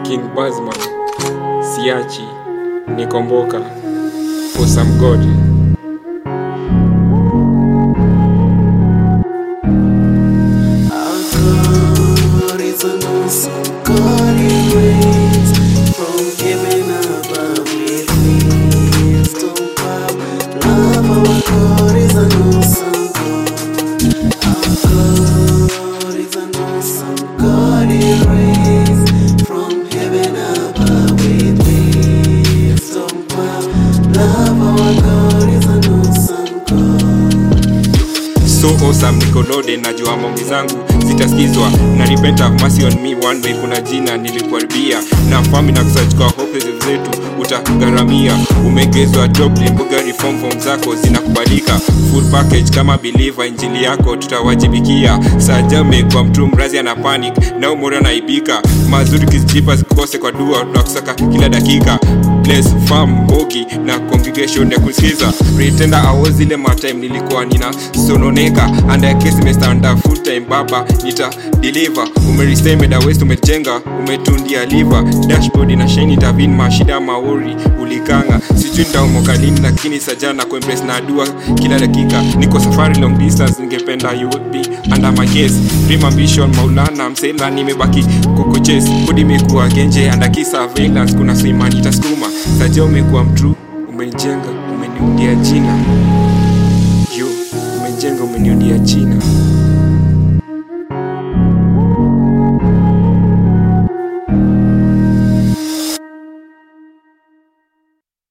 King Bazman, Siachi, Nikomboka, for some God. God is an awesome God He reigns from heaven above with wisdom, power, love. Our God is an awesome God. Our God is an awesome God. He reigns from heaven above with wisdom, power, love. Our God is an awesome God. so awesome niko loaded najua maombi zangu zitasikizwa na repent have mercy on me one way kuna jina nilikuharibia na fami na kusearch kwa hope zetu utagharamia umegezwa doctrine mboga reform form zako zinakubalika full package kama believer injili yako tutawajibikia sajame kwa mtu mrazi ana panic na umori anaibika mazuri kizijipa zikose kwa dua tunakusaka kila dakika bless farm mbogi na congregation ya kusikiza pretenda awo zile matime nilikuwa nina sononeka under case semester under full time baba nita deliver umeristemeda west umejenga umetundia liver dashboard na shine tavin mashida maori ulikanga sijui nitaomoka lini lakini sajana kuembrace na dua kila dakika niko safari long distance ningependa you would be under my case dream ambition maulana msela nimebaki kukuches kudi imekuwa genje under surveillance kuna sima nitasukuma saja umekuwa mtru umenijenga umeniundia jina yo umejenga umeniundia jina